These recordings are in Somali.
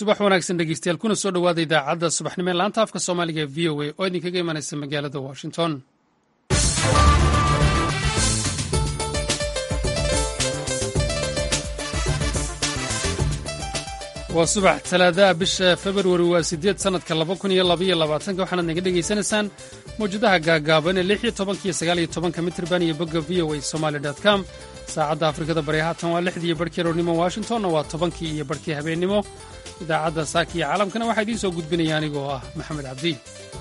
subax wanaagsan dhegeystayaal kuna soo dhowaada idaacadda subaxnimo ee laanta afka soomaaliga ee v o a oo idinkaga imanaysa magaalada washington waa subax talaadaha bisha februari waa sideed sannadka laba kun iyo labaiyo labaatanka waxaanaad naga dhegaysanaysaan mawjadaha gaagaaban ee lix iyo tobanka iyo sagaal iyo tobanka mitrban iyo bogga v o a somaali com saacadda afrikada bari haatan waa lixdii iyo barhkii roornimo washingtonna waa tobankii iyo barhkii habeennimo idaacadda saaka iyo caalamkana waxaa idiin soo gudbinaya anigoo ah maxamed cabdi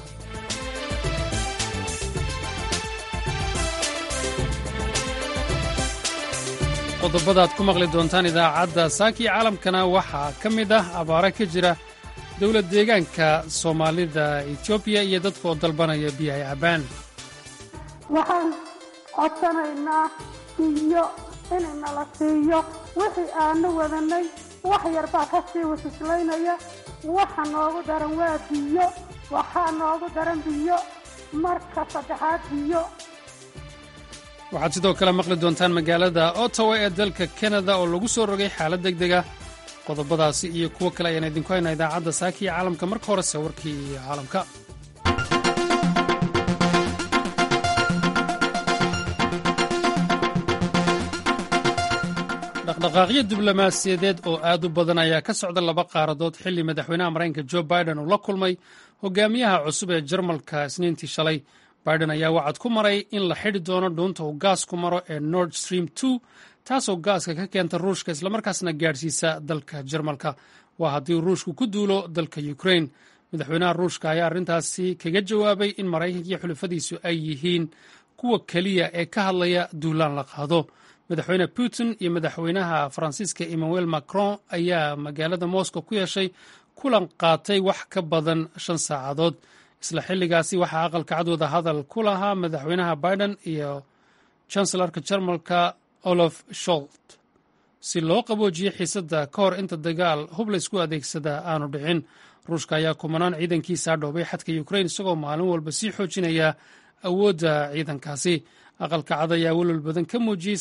qodobada ad ku maqli doontaan idaacadda saaka iyo caalamkana waxaa ka mid ah abaare ka jira dowlad deegaanka soomaalida etoobiya iyo dadka oo dalbanaya biyahay cabbaan waxaan codsanaynaa biyo inay nala siiyo wixii aanu wadanay wax yar baa ka sii wasislaynaya waxa noogu daran waa biyo waxaa noogu daran biyo marka saddexaad biyo waxaad sidoo kale maqli doontaan magaalada ottawa ee dalka kanada oo lagu soo rogay xaalad deg dega qodobadaasi iyo kuwo kale ayaan idinku haynaa idaacadda saaka iyo caalamka marka horese warkii caalamka dhaqdhaqaaqyo diblomaasiyadeed oo aad u badan ayaa ka socda laba qaaradood xilli madaxweynaha maraykanka jo biden uu la kulmay hogaamiyaha cusub ee jarmalka isniintii shalay biden ayaa wacad ku maray in la xidhi doono dhuunta uu gaasku maro ee nord stream two taasoo gaaska ka keenta ruushka islamarkaasna gaadhsiisa dalka jarmalka waa haddii ruushku ku duulo dalka ukrain madaxweynaha ruushka ayaa arrintaasi kaga jawaabay in maraykanka iyo xulafadiisu ay yihiin kuwa keliya ee ka hadlaya duulaan la qaado madaxweyne putin iyo madaxweynaha faransiiska emmanuel macron ayaa magaalada moscow ku yeeshay kulan qaatay wax ka badan shan saacadood isla xilligaasi waxaa aqalka cadwada hadal ku lahaa madaxweynaha biden iyo chancellarka jarmalka olof sholt si loo qaboojiyo xiisadda ka hor inta dagaal hub laysku adeegsada aanu dhicin ruushka ayaa kumanaan ciidankiisa dhoobay xadka ukrain isagoo maalin walba sii xoojinaya awoodda ciidankaasi aqalka cad ayaa welwal badan ka muujiyey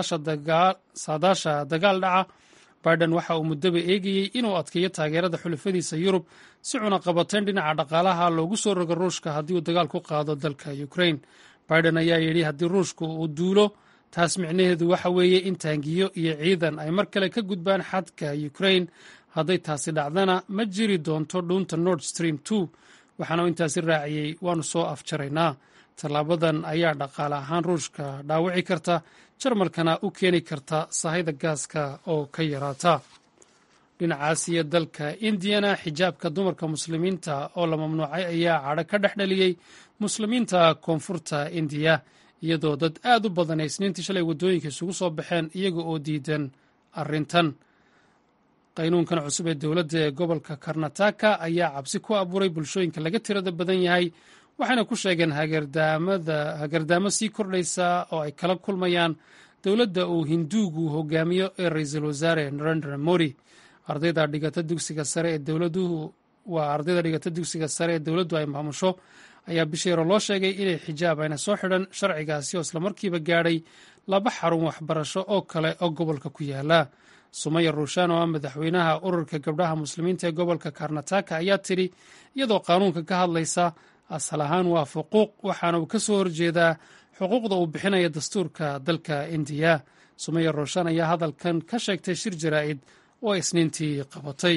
saadaasha dagaal dhaca biden waxa uu muddaba eegayey inuu adkeeyo taageerada xulafadiisa yurub si cunaqabateyn dhinaca dhaqaalaha loogu soo rogo ruushka haddii uu dagaal ku qaado dalka ukrain biden ayaa yidhi haddii ruushku uu duulo taas micnaheedu waxa weeye in taangiyo iyo ciidan ay mar kale ka gudbaan xadka ukrain hadday taasi dhacdana ma jiri doonto dhuunta nord stream two waxaana uu intaasi raaciyey waannu soo afjaraynaa tallaabadan ayaa dhaqaale ahaan ruushka dhaawici karta jarmalkana u keeni karta sahayda gaaska oo ka yaraata dhinacaas iyo dalka indiyana xijaabka dumarka muslimiinta oo la mamnuucay ayaa cadho ka dhex dhaliyey muslimiinta koonfurta indiya iyadoo dad aad u badan ay isniintii shalay waddooyinka isugu soo baxeen iyaga oo diidan arrintan qaynuunkan cusub ee dowladda ee gobolka karnataka ayaa cabsi ku abuuray bulshooyinka laga tirada badan yahay waxayna ku sheegeen hagardaamo sii kordhaysa oo ay kala kulmayaan dowladda uu hinduugu hogaamiyo ee ra-iisul wasaare narendra modi ardayda dhigata dugsiga sare ee dowladuhu waa ardayda dhigata dugsiga sare ee dowladdu ay maamusho ayaa bishii hore loo sheegay inay xijaab ayna soo xidhan sharcigaasi oo islamarkiiba gaadhay laba xarun waxbarasho oo kale oo gobolka ku yaala sumaya ruushaan oo ah madaxweynaha ururka gabdhaha muslimiinta ee gobolka karnataka ayaa tidhi iyadoo qaanuunka ka hadlaysa asal ahaan waa xuquuq waxaana uu ka soo horjeedaa xuquuqda uu bixinaya dastuurka dalka indiya sumaya rooshan ayaa hadalkan ka sheegtay shir jaraa'id oo ay isniintii qabatay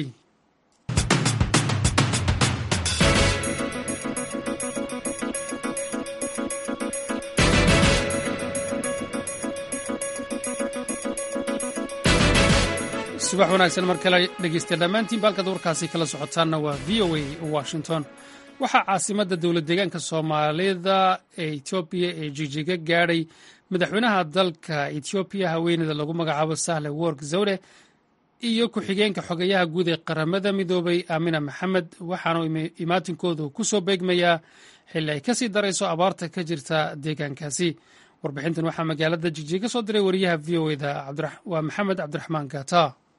subax wanaagsan mar kale dhegeystayaal dhammaantiin baalkaad warkaasi kala socotaanna waa v o a washington waxaa caasimadda dowlad deegaanka soomaalida ee etoobiya ee jijiga gaadhay madaxweynaha dalka etoobiya haweeneyda lagu magacaabo sahle work zawde iyo ku-xigeenka xogeyaha guud ee qaramada midoobay aamina maxamed waxaanu imaatinkoodu ku soo beegmayaa xilli ay kasii darayso abaarta ka jirta deegaankaasi warbixintan waxaa magaalada jijiga ka soo diray wariyaha v o eda waa maxamed cabdiraxmaan gaata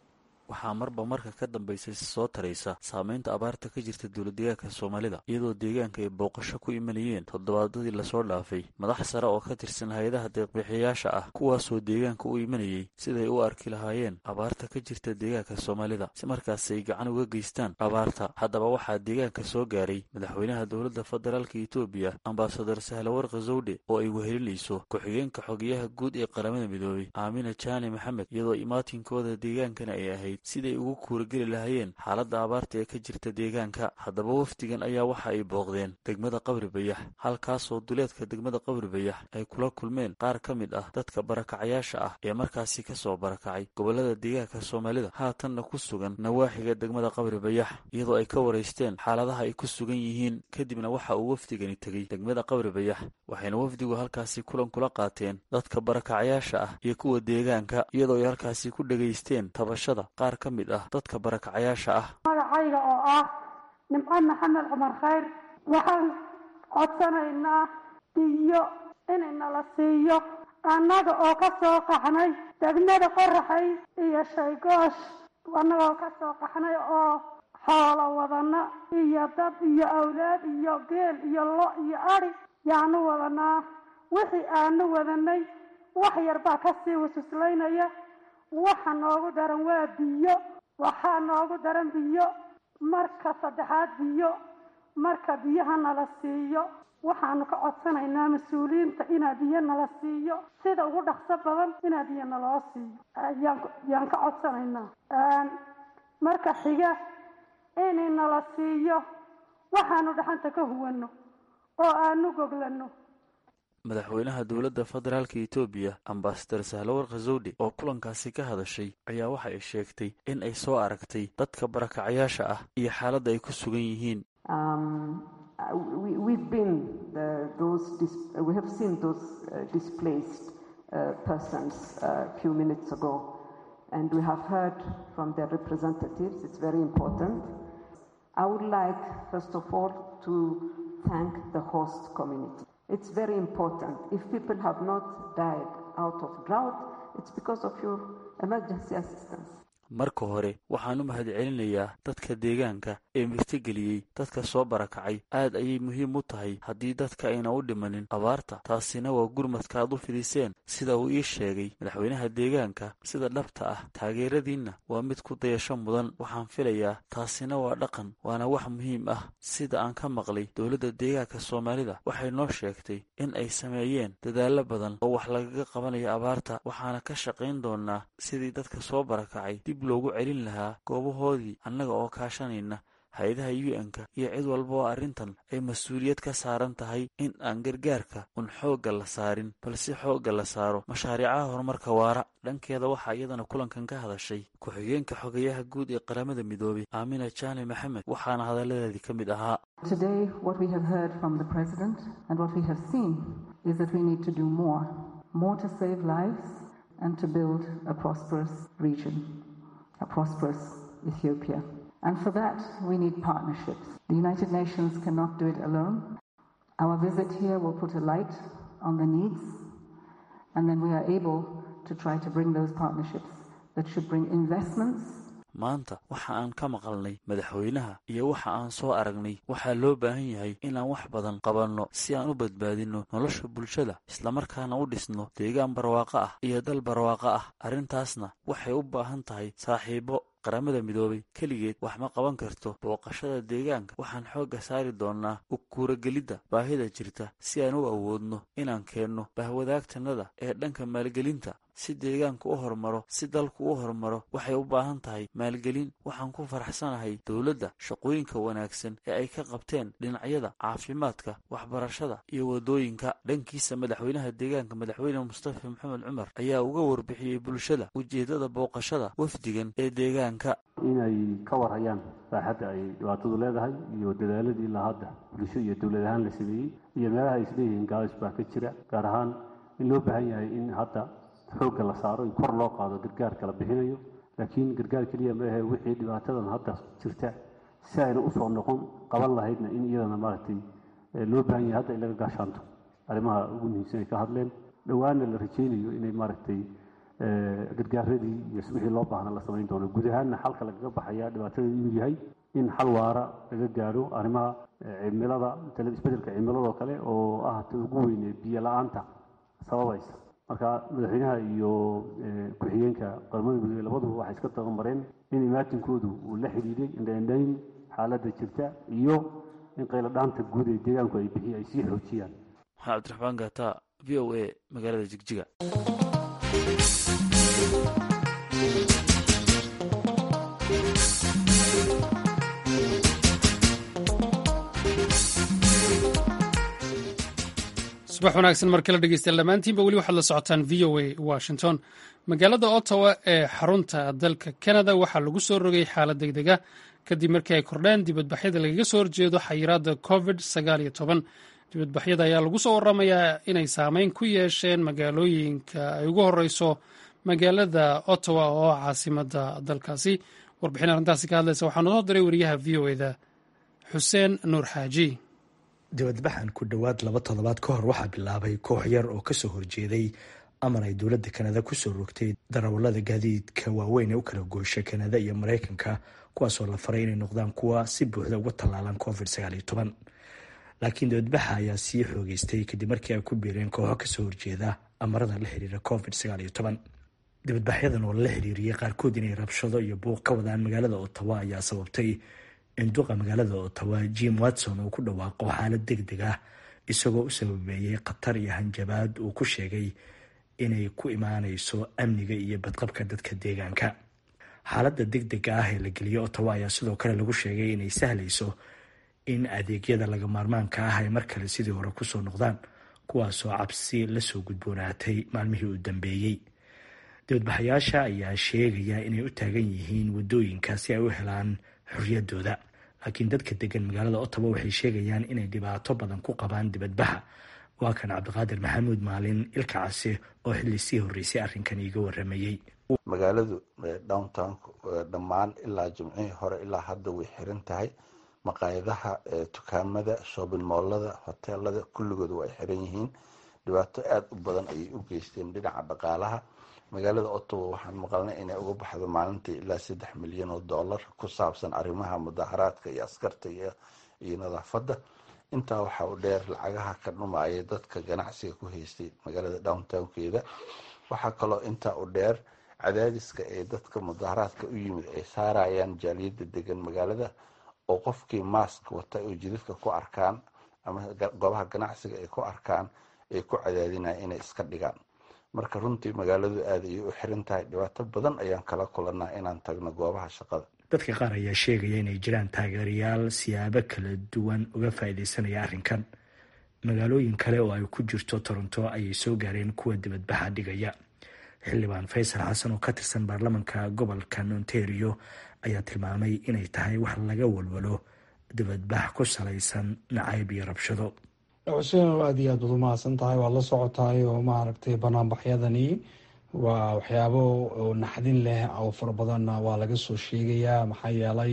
waxaa marba marka ka dambaysa soo taraysa saameynta abaarta ka jirta dowladdeegaanka soomaalida iyadoo deegaanka ay booqasho ku imanayeen toddobaadadii lasoo dhaafay madax sare oo ka tirsan hay-adaha deeqbixiyayaasha ah kuwaasoo deegaanka u imanayay siday u arki lahaayeen abaarta ka jirta deegaanka soomaalida si markaas ay gacan uga geystaan abaarta haddaba waxaa deegaanka soo gaaray madaxweynaha dowladda federaalka etoobiya ambasador sahlawarka zawdhe oo ay wehelinayso ku-xigeenka xogeyaha guud ee qaramada midoobay aamina jaani maxamed iyadoo imaatinkooda deegaankana ay ahayd siday ugu kuurageli lahaayeen xaaladda abaarta ee ka jirta deegaanka haddaba wafdigan ayaa waxa ay booqdeen degmada qabri bayax halkaasoo duleedka degmada qabri bayax ay kula kulmeen qaar ka mid ah dadka barakacayaasha ah ee markaasi ka soo barakacay gobollada deegaanka soomaalida haatanna ku sugan nawaaxiga degmada qabri bayax iyadoo ay ka waraysteen xaaladaha ay ku sugan yihiin kadibna waxa uu wafdigani tegey degmada qabri bayax waxayna wafdigu halkaasi kulan kula qaateen dadka barakacayaasha ah iyo kuwa deegaanka iyadoo ay halkaasi ku dhegaysteen tabashada qaar ka mid ah dadka barakacayaasha ah magacayga oo ah nimco maxamed cumar khayr waxaan codsanaynaa biyo inanala siiyo annaga oo ka soo qaxnay degmada qoraxay iyo shaygoosh annagoo ka soo qaxnay oo xoolo wadana iyo dad iyo awlaad iyo geel iyo lo iyo adhi yaanu wadanaa wixii aanu wadanay wax yar baa kasii wasuslaynaya waxa noogu daran waa biyo waxaa noogu daran biyo marka saddexaad biyo marka biyaha nala siiyo waxaanu ka codsanaynaa mas-uuliyiinta inaa biyo nala siiyo sida ugu dhaqso badan inaa biyo naloo siiyo yaan ka codsanaynaa marka xiga inay nala siiyo waxaanu dhaxanta ka huwano oo aanu goglano madaxweynaha dowladda federaalka etoobiya ambasadar sahlawarka zawdhe oo kulankaasi ka hadashay ayaa waxa ay sheegtay in ay soo aragtay dadka barakacayaasha ah iyo xaaladda ay ku sugan yihiin and we have heard from their representatives. It's very important. I would like, first of all, to thank the host community. It's very important. If people have not died out of drought, it's because of your emergency assistance. marka hore waxaan u mahadcelinayaa dadka deegaanka ee mirtogeliyey dadka soo barakacay aad ayay muhiim u tahay haddii dadka ayna u dhimanin abaarta taasina waa gurmadka aad u fidiseen sida uu ii sheegay madaxweynaha deegaanka sida dhabta ah taageeradiinna waa mid ku dayasho mudan waxaan filayaa taasina waa dhaqan waana wax muhiim ah sida aan ka maqlay dowladda deegaanka soomaalida waxay noo sheegtay in ay sameeyeen dadaallo badan oo wax lagaga qabanayo abaarta waxaana ka shaqayn doonaa sidii dadka soo barakacay dib loogu celin lahaa goobahoodii annaga oo kaashanayna hay-adaha u n-ka iyo cid walba oo arrintan ay mas-uuliyad ka saaran tahay in aan gargaarka un xoogga la saarin balse xoogga la saaro mashaariicaha horumarka waara dhankeeda waxaa iyadana kulankan ka hadashay ku-xigeenka xogayaha guud ee qaramada midoobay aamina jaani maxamed waxaana hadalladeedii ka mid ahaa Today, what we have heard from the President and what we have seen is that we need to do more, more to save lives and to build a prosperous region, a prosperous Ethiopia. And for that, we need partnerships. The United Nations cannot do it alone. Our visit here will put a light on the needs, and then we are able to try to bring those partnerships that should bring investments maanta waxa aan ka maqalnay madaxweynaha iyo waxa aan soo aragnay waxaa loo baahan yahay inaan wax badan qabanno si aan u badbaadinno nolosha bulshada islamarkaana u dhisno deegaan barwaaqo ah iyo dal barwaaqo ah arrintaasna waxay u baahan tahay saaxiibo qaramada midoobay keligeed wax ma qaban karto booqashada deegaanka waxaan xoogga saari doonnaa u kuuragelidda baahida jirta si aan u awoodno inaan keenno bahwadaagtanada ee dhanka maalgelinta si deegaanku u horumaro si dalku u horumaro waxay u baahan tahay maalgelin waxaan ku faraxsanahay dowladda shaqooyinka wanaagsan ee ay ka qabteen dhinacyada caafimaadka waxbarashada iyo waddooyinka dhankiisa madaxweynaha deegaanka madaxweyne mustafa maxamed cumar ayaa uga warbixiyey bulshada ujeeddada booqashada wafdigan ee deegaanka inay ka warhayaan baaxadda ay dhibaatadu leedahay iyo dadaaladii ilaa hadda bulsho iyo dowlad ahaan la sameeyey iyo meelaha ay isleeyihiin gaabis baa ka jira gaar ahaan in loo baahan yahay in hadda xoogga la saaro in kor loo qaado gargaarka la bixinayo laakiin gargaar keliya ma ahe wixii dhibaatadan hadda jirta si ayna usoo noqon qaban lahaydna in iyadana maaragtay loo baahan yahay hadda in laga gaashaanto arrimaha ugu muhiimsan ay ka hadleen dhowaana la rajaynayo inay maaragtay gargaaradii iyo wixii loo baahna la samayn doono guud ahaanna xalka lagaga baxaya dhibaatada inuu yahay in xal waara laga gaadho arrimaha cimilada isbedelka cimiladoo kale oo ah ta ugu weyne biyo la-aanta sababaysa marka madaxweynaha iyo ku-xigeenka qaramada midoobey labaduba waxay iska tabamareen in imaatinkoodu uu la xidhiiday indhaindhayn xaaladda jirta iyo in qayladhaanta guud ee deegaanku ay bixiy ay sii xoojiyaan maxaa cabdiraxmaan gaata v o a magaalada jigjiga subax wanaagsan mar kale dhegeystayaal dhammaantiinba weli waxaad la socotaan v o a washington magaalada ottawa ee xarunta dalka canada waxaa lagu soo rogay xaalad degdega kadib markii ay kordheen dibadbaxyada lagaga soo horjeedo xayiraadda covid sagaal iyo toban dibadbaxyada ayaa lagu soo waramayaa inay saameyn ku yeesheen magaalooyinka ay ugu horeyso magaalada ottawa oo caasimada dalkaasi warbixin arrintaasi ka hadlaysa waxaa noo diray wariyaha v o eda xuseen nuur xaaji dibadbaxan ku dhowaad laba toddobaad ka hor waxaa bilaabay koox yar oo kasoo horjeeday amar ay dowladda kanada kusoo rogtay darawallada gaadiidka waaweyn ee u kala goosha kanada iyo maraykanka kuwaasoo la faray inay noqdaan kuwa si buuxda uga tallaalan covid sagaal iyo toban laakiin dibadbaxa ayaa sii xoogeystay kadib markii ay ku biireen kooxo kasoo horjeeda amarada la xiriira covid sagaal iyo toban dibadbaxyadan oo lala xiriiriyey qaarkood inay rabshado iyo buuq ka wadaan magaalada ottawa ayaa sababtay in duqa magaalada ottawa jim watson uu ku dhawaaqo xaalad deg deg ah isagoo u sababeeyey khatar iyo hanjabaad uu ku sheegay inay ku imaaneyso amniga iyo badqabka dadka deegaanka xaaladda deg dega ah ee la geliyo ottawa ayaa sidoo kale lagu sheegay inay sahlayso in adeegyada laga maarmaanka ah ay mar kale sidii hore kusoo noqdaan kuwaasoo cabsi lasoo gudboonaatay maalmihii uu dambeeyey dibadbaxayaasha ayaa sheegaya inay u taagan yihiin wadooyinka si ay u helaan xorriyadooda laakiin dadka degan magaalada ottawa waxay sheegayaan inay dhibaato badan ku qabaan dibadbaxa waa kan cabdiqaadir maxamuud maalin ilka case oo xilli sii horreysay arrinkan iiga waramayey magaaladu downtown dhammaan ilaa jimcihii hore ilaa hadda way xiran tahay maqaayadaha dukaamada shoobin moolada hoteelada kulligood waa ay xiran yihiin dhibaato aada u badan ayay u geysteen dhinaca dhaqaalaha magaalada ottawa waxaan maqalnay inay uga baxdo maalintii ilaa saddex milyan oo dollar ku saabsan arrimaha mudaharaadka iyo askarta iyo nadaafadda intaa waxaa u dheer lacagaha ka dhumaaya dadka ganacsiga ku haystay magaalada downtownkeeda waxaa kaloo intaa u dheer cadaadiska ee dadka mudaharaadka u yimid ay saarayaan jaaliyadda degan magaalada oo qofkii maask wata oo jidadka ku arkaan ama goobaha ganacsiga ay ku arkaan ay ku cadaadinaya inay iska dhigaan marka runtii magaaladu aada ayay u xiran tahay dhibaato badan ayaan kala kulanaa inaan tagno goobaha shaqada dadka qaar ayaa sheegaya inay jiraan taageerayaal siyaabo kala duwan uga faa'iideysanaya arrinkan magaalooyin kale oo ay ku jirto toronto ayay soo gaareen kuwa dibadbaxa dhigaya xildhibaan faysal xasan oo ka tirsan baarlamanka gobolka ontario ayaa tilmaamay inay tahay wax laga walwalo dibadbax ku salaysan nacayb iyo rabshado xuseen aada iyo aad baad umahadsan tahay waad la socotahay oo maaragtay banaanbaxyadani waa waxyaabo oo naxdin leh oo fara badanna waa laga soo sheegayaa maxaa yeelay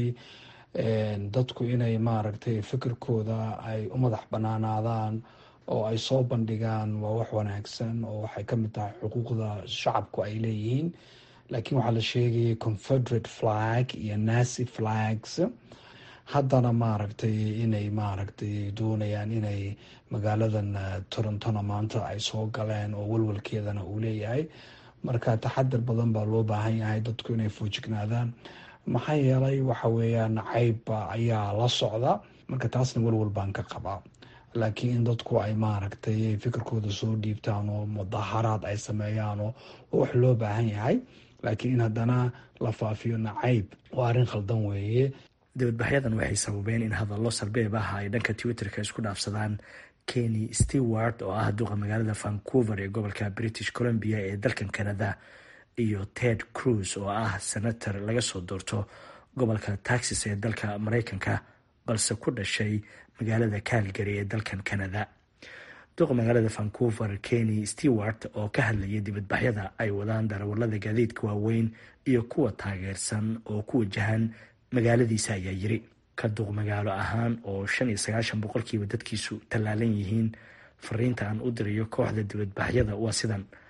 dadku inay maaragtay fikirkooda ay u madax banaanaadaan oo ay soo bandhigaan waa wax wanaagsan oo waxay ka mid tahay xuquuqda shacabku ay leeyihiin laakiin waxaa la sheegayay confederate flag iyo nacy flags haddana maaragtay inay maaragtay doonayaan inay magaaladan torontona maanta ay soo galeen oo walwalkeedana uu leeyahay marka taxadar badan baa loo baahan yahay dadku inay foojignaadaan maxaa yeelay waxa weeyaan cayba ayaa la socda marka taasna walwal baan ka qabaa laakiin in dadku ay maaragtay fikirkooda soo dhiibtaan oo mudaharaad ay sameeyaan oo wax loo baahan yahay laakiin in haddana la faafiyo nacayb waa arrin khaldan weeye dibadbaxyadan waxay sababeen in hadallo sarbeeb ah ay dhanka twitterka isku dhaafsadaan kenny stewart oo ah duqa magaalada vancouver ee gobolka british columbia ee dalkan canada iyo ted cruz oo ah senator laga soo doorto gobolka texas ee dalka mareykanka balse ku dhashay magaalada calgary ee dalkan canada duqa magaalada vancouver kenny stewart oo ka hadlayay dibadbaxyada ay wadaan darawalada gaadiidka waaweyn iyo kuwa taageersan oo ku wajahan magaaladiisa ayaa yiri ka duq magaalo ahaan oo shan iyo sagaashan boqolkiiba dadkiisu tallaalan yihiin fariinta aan u dirayo kooxda dibadbaxyada waa sidan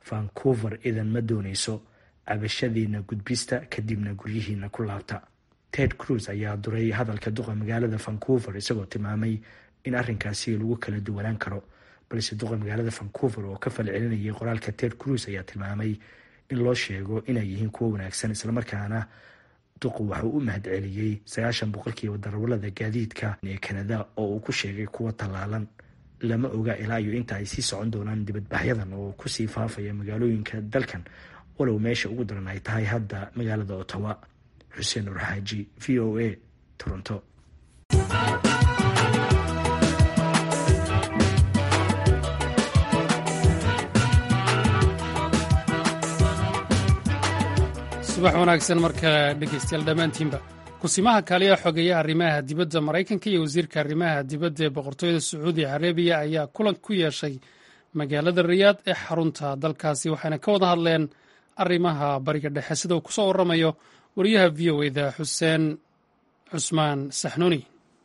vancouver idan ma doonayso cabashadiina gudbista kadibna guryihiina ku laabta ted cruz ayaa duray hadalka duqa magaalada vancouver isagoo tilmaamay in arrinkaasi lagu kala duwanaan karo balse duqa magaalada vancouver oo ka falcelinayay qoraalka ted cruz ayaa tilmaamay in loo sheego inay yihiin kuwo wanaagsan islamarkaana duqu waxuu u mahadceliyey sagaashan boqolkiiba darawalada gaadiidka ee kanada oo uu ku sheegay kuwa tallaalan lama oga ilaa iyo inta ay sii socon doonaan dibadbaxyadan oo kusii faafaya magaalooyinka dalkan walow meesha ugu daran ay tahay hadda magaalada ottawa xuseen nur xaaji v o a toronto subax wanaagsan markale dhegeystayaal dhammaantiinba kusimaha kaaliya xogeeya arrimaha dibadda maraykanka iyo wasiirka arrimaha dibadda ee boqortooyada sacuudi carabiya ayaa kulan ku yeeshay magaalada riyaad ee xarunta dalkaasi waxayna ka wada hadleen arrimaha bariga dhexe sida uu kusoo waramayo wariyaha v o eda xuseen cusmaan saxnuuni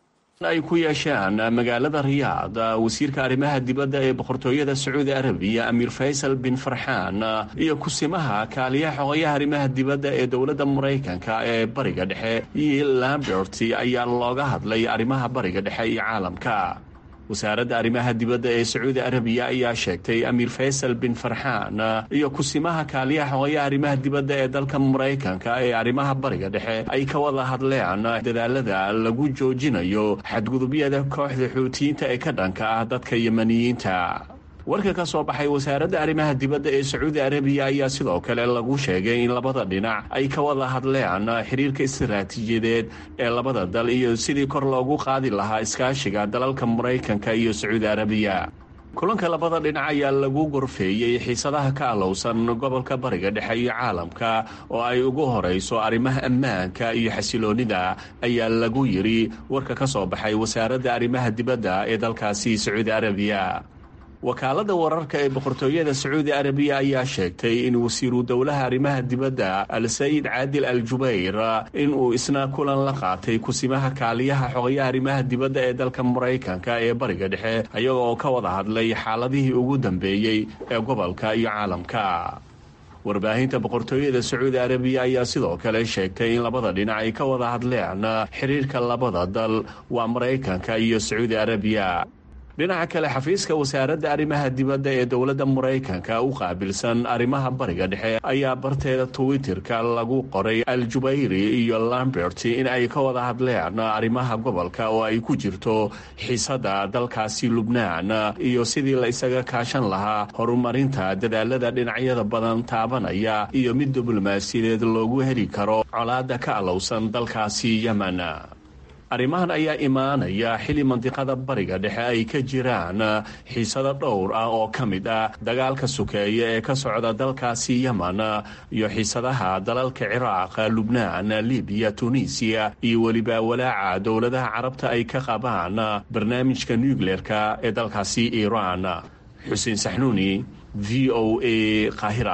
ay ku yeesheen magaalada riyaad wasiirka arrimaha dibadda ee boqortooyada sacuudi arabiya amiir faysal bin farxaan iyo kusimaha kaaliyaha xogayaha arrimaha dibadda ee dowladda maraykanka ee bariga dhexe iyo lambert ayaa looga hadlay arrimaha bariga dhexe iyo caalamka wasaaradda arrimaha dibadda ee sacuudi arabiya ayaa sheegtay amiir faysal bin farxaan iyo kusimaha kaaliyaha xogayaha arrimaha dibadda ee dalka maraykanka ee arrimaha bariga dhexe ay ka wada hadleen dadaalada lagu joojinayo xadgudubyada kooxda xuutiyiinta ee ka dhanka ah dadka yemaniyiinta warka ka soo baxay wasaaradda arrimaha dibadda ee sacuudi arabiya ayaa sidoo kale lagu sheegay in labada dhinac ay ka wada hadleen xiriirka istaraatiijiyadeed ee labada dal iyo sidii kor loogu qaadi lahaa iskaashiga dalalka maraykanka iyo sacuudi arabiya kulanka labada dhinac ayaa lagu gorfeeyey xiisadaha ka alowsan gobolka bariga dhexe iyo caalamka oo ay ugu horayso arrimaha ammaanka iyo xasiloonnida ayaa lagu yidhi warka ka soo baxay wasaaradda arrimaha dibadda ee dalkaasi sacuudi arabiya wakaaladda wararka ee boqortooyada sacuudi arabiya ayaa sheegtay in wasiiru dowlaha arrimaha dibadda al-sayid caadil al jubayr in uu isna kulan la qaatay kusimaha kaaliyaha xogayaha arrimaha dibadda ee dalka maraykanka ee bariga dhexe ayaga oo ka wada hadlay xaaladihii ugu dambeeyey ee gobolka iyo caalamka warbaahinta boqortooyada sacuudi arabiya ayaa sidoo kale sheegtay in labada dhinac ay ka wada hadleen xiriirka labada dal waa maraykanka iyo sacuudi arabiya dhinaca kale xafiiska wasaaradda arrimaha dibadda ee dowladda maraykanka u qaabilsan arrimaha bariga dhexe ayaa barteeda twitterka lagu qoray al jubayri iyo lambert in ay ka wada hadleen arrimaha gobolka oo ay ku jirto xiisadda dalkaasi lubnaan iyo sidii la isaga kaashan lahaa horumarinta dadaalada dhinacyada badan taabanaya iyo mid diblomaasiyadeed loogu heli karo colaadda ka alowsan dalkaasi yemen arrimahan ayaa imaanaya xili mandiqada bariga dhexe ay ka jiraan xiisado dhowr ah oo ka mid ah dagaalka sukeeya ee ka socda dalkaasi yemen iyo xiisadaha dalalka ciraaq lubnaan libiya tunisiya iyo weliba walaaca dowladaha carabta ay ka qabaan barnaamijka nucleerka ee dalkaasi iiraan xuseen saxnuuni v o a qaahira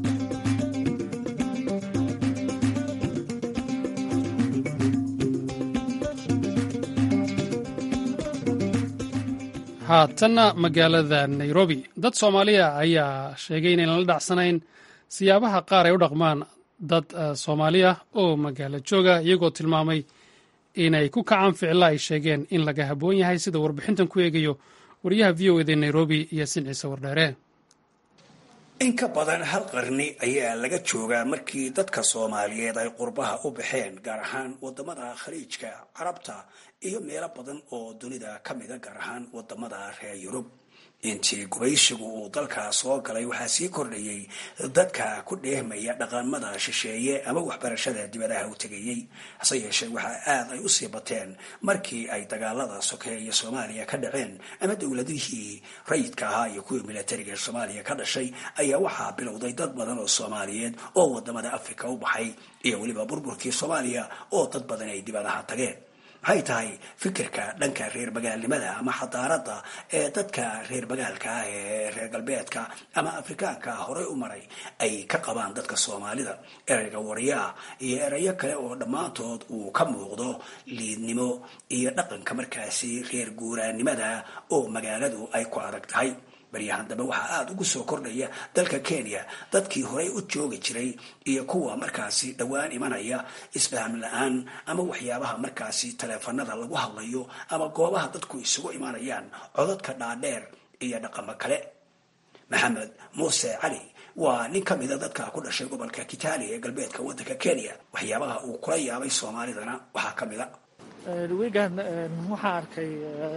haatanna magaalada nairobi dad soomaaliya ayaa sheegay inaynan la dhacsanayn siyaabaha qaar ay u dhaqmaan dad soomaaliya oo magaalo jooga iyagoo tilmaamay inay ku kacaan ficilla ay sheegeen in laga habboon yahay sida warbixintan ku eegayo wariyaha v o eda nairobi iyo sin ciise wardheere in ka badan hal qarni ayaa laga joogaa markii dadka soomaaliyeed ay qurbaha u baxeen gaar ahaan wadamada khaliijka carabta iyo meelo badan oo dunida ka mida gaar ahaan wadamada reer yurub intii gubaysigu uu dalkaa soo galay waxaa sii kordhayay dadka ku dheehmaya dhaqamada shisheeye ama waxbarashada dibadaha u tegayey hase yeeshee waxaa aad ay usii bateen markii ay dagaalada sokeeye soomaaliya ka dhaceen ama dowladihii rayidka ahaa iyo kuwii milatariga soomaaliya ka dhashay ayaa waxaa bilowday dad badan oo soomaaliyeed oo wadamada africa u baxay iyo weliba burburkii soomaaliya oo dad badan ay dibadaha tageen maxay tahay fikirka dhanka reer magaalnimada ama xadaarada ee dadka reer magaalka ah ee reer galbeedka ama afrikaanka horey u maray ay ka qabaan dadka soomaalida ereyga wariyaa iyo erayo kale oo dhammaantood uu ka muuqdo liidnimo iyo dhaqanka markaasi reer guuraanimada oo magaaladu ay ku adag tahay baryahan dambe waxaa aada ugu soo kordhaya dalka kenya dadkii horey u joogi jiray iyo kuwa markaasi dhowaan imanaya isfaham la-aan ama waxyaabaha markaasi taleefanada lagu hadlayo ama goobaha dadku isugu imanayaan codadka dhaadheer iyo dhaqamo kale maxamed muuse cali waa nin ka mida dadka ku dhashay gobolka kitali ee galbeedka waddanka kenya waxyaabaha uu kula yaabay soomaalidana waxaa ka mid a wiigan waxaan arkay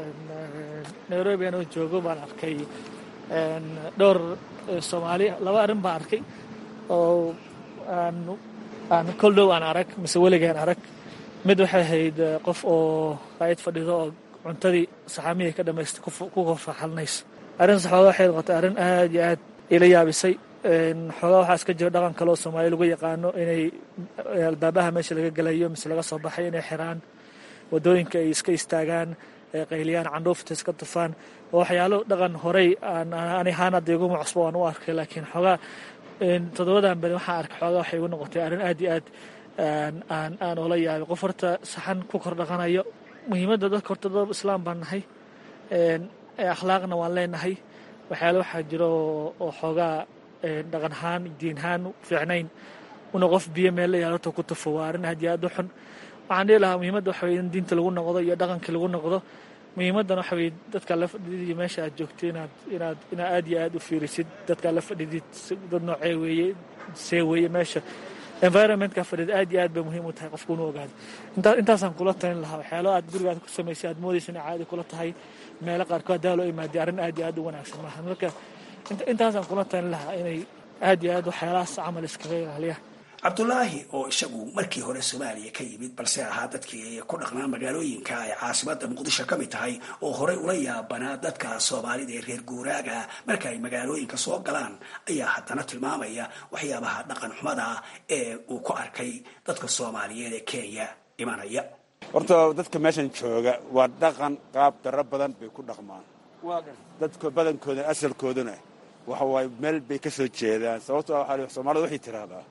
nairobi anoo joogo baan arkay dhowr soomaali laba arrin baan arkay oo aan kol dhow aan arag mise weligaan arag mid waxay ahayd qof oo raayid fadhido oo cuntadii saxaamihii ka dhamaystay ku korfaxalinayso arrin saxooga waxay noqotay arrin aad iyo aad ila yaabisay xoogaa waxaa iska jira dhaqan kale oo soomaali lagu yaqaano inay albaabaha meesha laga gelayo mise laga soo baxay inay xiraan wadooyinka ay iska istaagaan qayliyaan candhuufta iska tufaan waxyaalo dhaqan horey ani ahaan hadda iguma cusbo waan u arkay laakiin xoogaa toddobadan beri waxaan arkay xoogaa waxay igu noqotay arrin aad iyo aad aan aan oola yaabay qof horta saxan ku kor dhaqanayo muhiimadda dadka horta dad islaam baan nahay akhlaaqna waan leenahay waxyaalo waxaa jiro oo xoogaa dhaqan ahaan diin ahaan fiicnayn una qof biyo meel la yaal horta ku tufo waa arrin aad iyo aad u xun waxaan dhihi lahaa muhiimadda waxa weye in diinta lagu noqdo iyo dhaqankii lagu noqdo muhiimaddan waxa weye dadkaa la fadhidid meesha aad joogto inaad inaad inaad aad iyo aad u fiirisid dadkaa la fadhidid dad noocee weeye see weeye meesha environmentka fadhid aad iyo aad bay muhiim u tahay qofku inu ogaado intaa intaasaan kula talin lahaa waxyaalo aad gurigaad ku samaysay aad moodaysa inay caadi kula tahay meelo qaarkood haddaa loo imaadiy arrin aad iyo aad u wanaagsan maaha marka intaasaan kula talin lahaa inay aad iyo aad waxyaalahaas camal iskaga ilaaliyaan cabdulaahi oo isagu markii hore soomaaliya ka yimid balse ahaa dadkii ku dhaqnaa magaalooyinka ay caasimada muqdisho ka mid tahay oo horey ula yaabanaa dadka soomaalida ee reer guuraaga marka ay magaalooyinka soo galaan ayaa haddana tilmaamaya waxyaabaha dhaqan xumada ee uu ku arkay dadka soomaaliyeed ee kenya imanaya horta dadka meeshan jooga waa dhaqan qaab daro badan bay ku dhaqmaan dadka badankooda asalkooduna waxa waaye meel bay ka soo jeedaan sababto soomaalida waxay tiraahdaa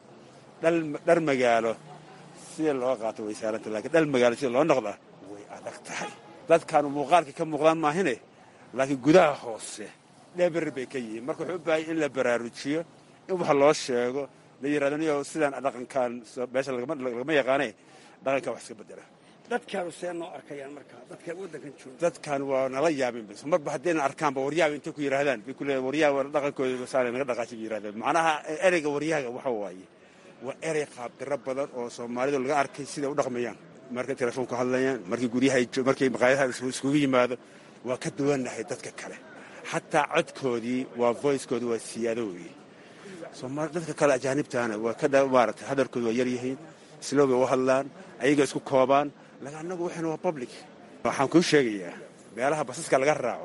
dhar magaalo sida loo qaato way saaranta lakiin dhal magaalo sida loo noqdaa way adag tahay dadkaanu muuqaalka ka muuqdaan maahine laakiin gudaha hoose dheber bay ka yihiin marka wuxuu u baahaya in la baraarujiyo in wax loo sheego la yirahdo niyo sidaan dhaqankan meesha lagama yaqaane dhaqankan wax iska bedela dadkaanu see noo arkayaan marka dadka waddankan jooga dadkan waa nala yaabin bas marba haddayna arkaanba waryaaba intay ku yidhahdaan bay ku leeyahay waryaha dhaqankooda saale naga dhaqaashi bay yidhahdaan macnaha ereyga waryahaga waxa waaye waa erey qaabdiro badan oo soomaalidu laga arkay siday u dhaqmayaan markay telefoonku hadlayaan markii guryaha markay maqaayadaha iskugu yimaado waa ka duwannahay dadka kale xataa codkoodii waa voicekoodi waa siyaado weeye soomaali dadka kale ajaanibtaana waa ka maaragtay hadalkoodu waa yaryihiin slow bay u hadlaan ayaga isku koobaan laakiin annagu waxayna waa public waxaan kuu sheegayaa meelaha basaska laga raaco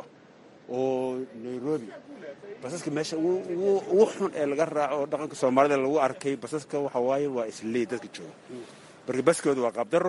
oo nairobi basaska meesha ugu xun ee laga raaco oo dhaqanka soomaalida lagu arkay basaska waxa waaye waa isley dadka jooga marka baskooda waa qaabdaro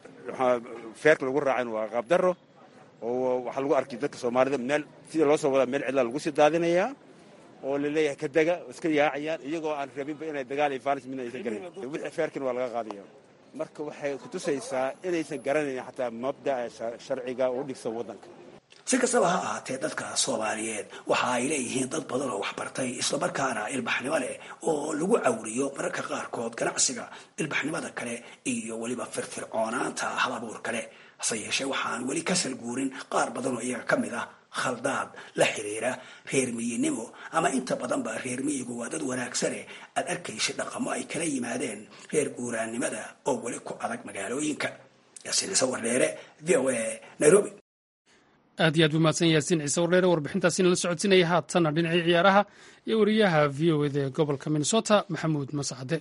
feerka lagu raacayna waa qaabdaro oo waxaa lagu arkay dadka soomaalida meel sida loo soo wadaa meel cidlaa lagu sii daadinayaa oo laleeyahay ka dega iska yaacayaan iyagoo aan rabinba inay dagaal iyo faalis midna aysan garan wixii feerkina waa laga qaadaya marka waxay kutusaysaa inaysan garanayn xataa mabda'a sharciga u dhigsan waddanka si kastaba ha ahaatee dadka soomaaliyeed waxa ay leeyihiin dad badan oo waxbartay islamarkaana ilbaxnimo leh oo lagu cawriyo mararka qaarkood ganacsiga ilbaxnimada kale iyo weliba firfircoonaanta hal abuur kale hase yeeshee waxaan weli ka salguurin qaar badan oo iyaga ka mid ah khaldaad la xiriira reer miyinimo ama inta badanba reer miyigu waa dad wanaagsane aad arkaysa dhaqamo ay kala yimaadeen reer guuraannimada oo weli ku adag magaalooyinka yaasiin ciise wardheere v o a nairobi aad iyo aad buu mahadsan yaasiin ciise wardheere warbixintaasina la socodsiinaya haatanna dhinacii ciyaaraha iyo wariyaha v o eda ee gobolka minnesota maxamuud mascade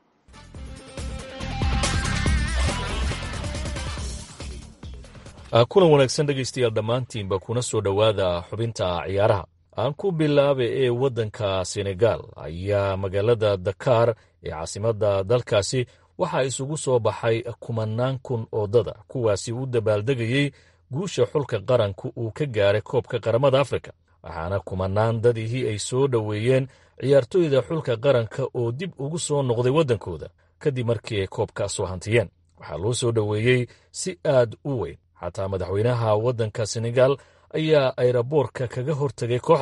kulan wanaagsan dhegaystayaal dhammaantiinba kuna soo dhowaada xubinta ciyaaraha aan ku bilaaba ee waddanka senegal ayaa magaalada dakar ee caasimadda dalkaasi waxaa isugu soo baxay kumanaan kun oo dada kuwaasi u dabaaldegayey guusha xulka qaranku uu ka gaaray koobka qaramada afrika waxaana kumanaan dadihii ay soo dhoweeyeen ciyaartoyda xulka qaranka oo dib ugu soo noqday waddankooda kadib markii ay koobka soo hantiyeen waxaa loo soo dhoweeyey si aad u weyn xataa madaxweynaha waddanka senegal ayaa ayraboorka kaga hortegay kooxda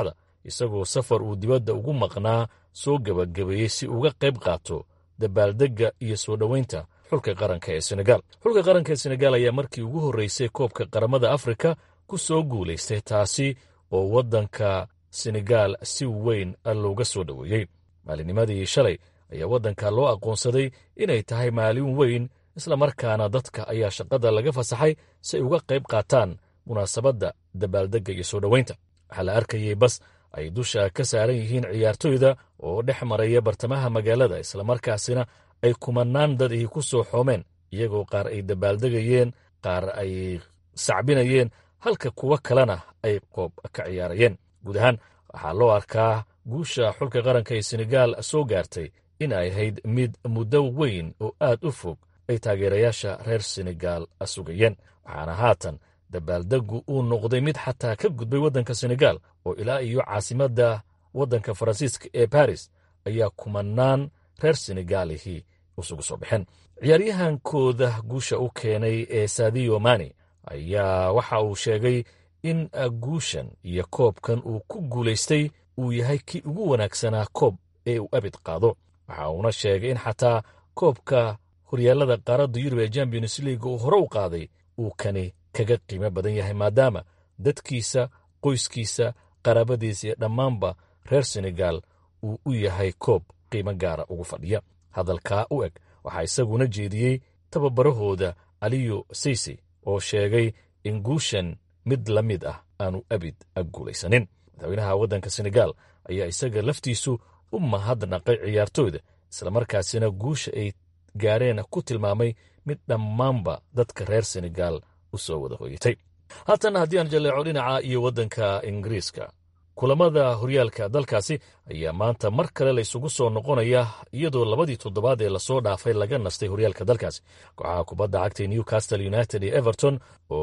isagoo safar uu dibadda ugu maqnaa soo gebagabeeyey si uga qayb qaato dabaaldegga iyo soo dhoweynta xulka qaranka ee senegaal xulka qaranka ee senegaal ayaa markii ugu horreysay koobka qaramada afrika ku soo guulaystay taasi oo waddanka senegaal si weyn looga soo dhoweeyey maalinimadii shalay ayaa waddanka loo aqoonsaday inay tahay maalin weyn islamarkaana dadka ayaa shaqada laga fasaxay si ay uga qayb qaataan munaasabadda dabaaldegga iyo soo dhoweynta waxaa la arkayey bas ay dusha ka saaran yihiin ciyaartoyda oo dhex maraya bartamaha magaalada islamarkaasina ay kumanaan dad ihi ku soo xoomeen iyagoo qaar ay dabaaldegayeen qaar ay sacbinayeen halka kuwo kalena ay qoob ka ciyaarayeen guud ahaan waxaa loo arkaa guusha xulka qaranka ee senegaal soo gaartay in ay ahayd mid muddo weyn oo aad u fog ay taageerayaasha reer senegaal sugayeen waxaana haatan dabaaldeggu uu noqday mid xataa ka gudbay waddanka senegaal oo ilaa iyo caasimadda waddanka faransiiska ee baris ayaa kumanaan reer senegaalihii isugu soo baxeen ciyaaryahankooda guusha u keenay ee sadiyo mani ayaa waxa uu sheegay in guushan iyo koobkan uu ku guulaystay uu yahay kii ugu wanaagsanaa koob ee uu abid qaado waxa uuna sheegay in xataa koobka horyaalada qaaradda yurub ee champions league uu hore u qaaday uu kani kaga qiimo badan yahay maadaama dadkiisa qoyskiisa qaraabadiisa iyo dhammaanba reer senegaal uu u yahay koob qiimo gaara ugu fadhiya hadalkaa u eg waxaa isaguna jeediyey tababarahooda aliyo saysi oo sheegay in guushan mid la mid ah aanu abid guulaysanin madaxweynaha waddanka senegaal ayaa isaga laftiisu u mahadnaqay ciyaartooyda islamarkaasina guusha ay gaareen ku tilmaamay mid dhammaanba dadka reer senegaal u soo wada hoyatay haatan haddii aan jaleeco dhinaca iyo waddanka ingiriiska kulamada horyaalka dalkaasi ayaa maanta mar kale la isugu soo noqonaya iyadoo labadii toddobaad ee lasoo dhaafay laga nastay horyaalka dalkaasi kooxaha kubadda cagtay newcastle united iyo everton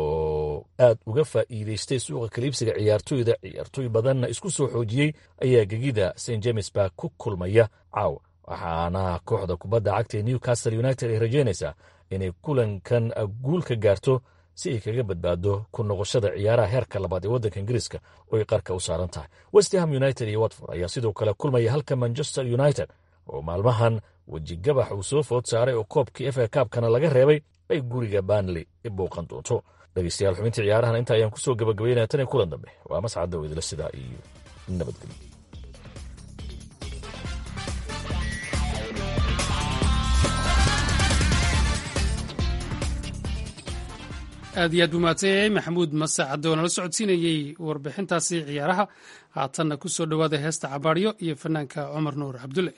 oo aad uga faa'iideystay suuqa kaliibsiga ciyaartoyda ciyaartoy badanna isku soo xoojiyey ayaa gegida st james bark ku kulmaya caaw waxaana kooxda kubadda cagtae newcastle united ay rajeynaysaa inay kulankan guul ka gaarto si ay kaga badbaado ku noqoshada ciyaaraha heerka labaad ee waddanka ingiriiska oo ay qarka u saaran tahay westham united iyo watford ayaa sidoo kale kulmaya halka manchester united oo maalmahan wejigabax uu soo food saaray oo koobkii efa kaabkana laga reebay ay guriga banley bouqan doonto dhegeystayaal xubintii ciyaarahan inta ayaan kusoo gabagabaynaya tan iyo kulan dambe waa mascadda weydila sidaa iyo nabadgelyo aad iyo aad buu mahadsanyahay maxamuud masacad oo nala socodsiinayey warbixintaasi ciyaaraha haatanna ku soo dhowaada heesta cabaaryo iyo fanaanka cumar nuur cabdulle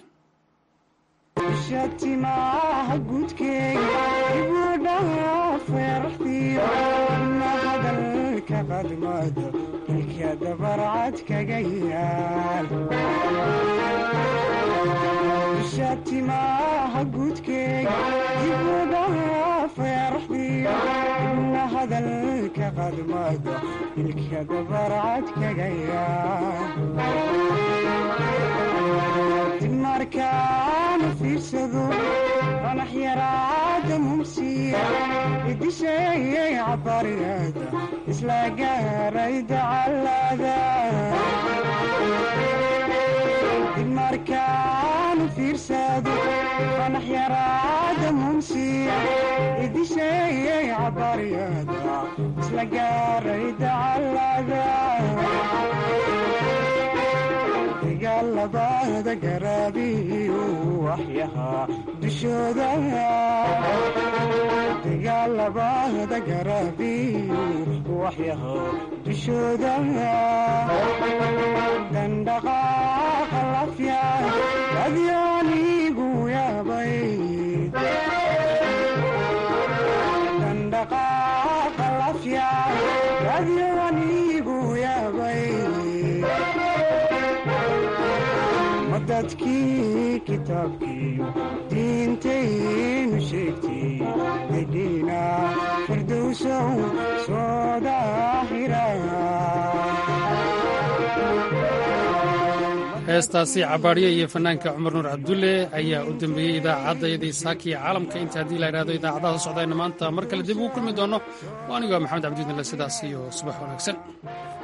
shatimaha gudkeega ibudhaha feerxdiyo ma hadalka qadmado ilka dabarcad kaga yaal shatimaha gudkeega ibudhaha feerxdiyo ma hadalka qadmado ilka dabarcad kaga yaal markaan fiirsado qanax yaraada mumsiya idisheeyay cabariyada isla gaaray dacalada markaan fiirsado qanax yaraada mumsiya idisheeyay cabariyada isla gaaray dacalada dagaalabada garaabiyu waxyahaa dushooda dagaalabada garaabiyu waxyahaa dushooda dandhaqaaqa lafya adyaanigu yaabay dandhaqaaqa lafya adyaanigu yaabay dadkii kitaabkiiyo diintaynu sheegtay dedhiina firdowsow soo daahira heestaasi cabaaryo iyo fanaanka cumar nuur cabdulle ayaa u dambeeyey idaacaddayadii saakiya caalamka inta haddii la idhahdo idaacadaha socdayna maanta mar kale dib ugu kulmi doonno oo anigoo maxamed cabdiidinle sidaas iyo subax wanaagsan